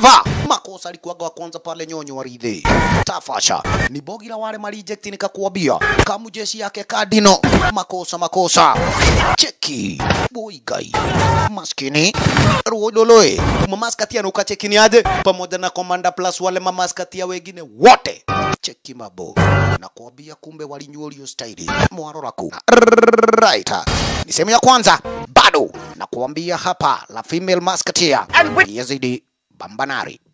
Never. Makosa alikuwaga wa kwanza pale nyonyo waridhi. Tafasha. Ni bogi la wale mariject nikakuambia. Kamu jeshi yake kadino. Makosa makosa. Cheki. Boy guy. Maskini. Ruodoloe. Mamaskatia nuka chekini aje pamoja na Commander Plus wale mamaskatia wengine wote. Cheki mabo. Nakwambia kumbe walinyuolio staili. Mwaroraku. Right. Ni sehemu ya kwanza. Bado nakuambia hapa la female musketeer. Yazidi Bambanari.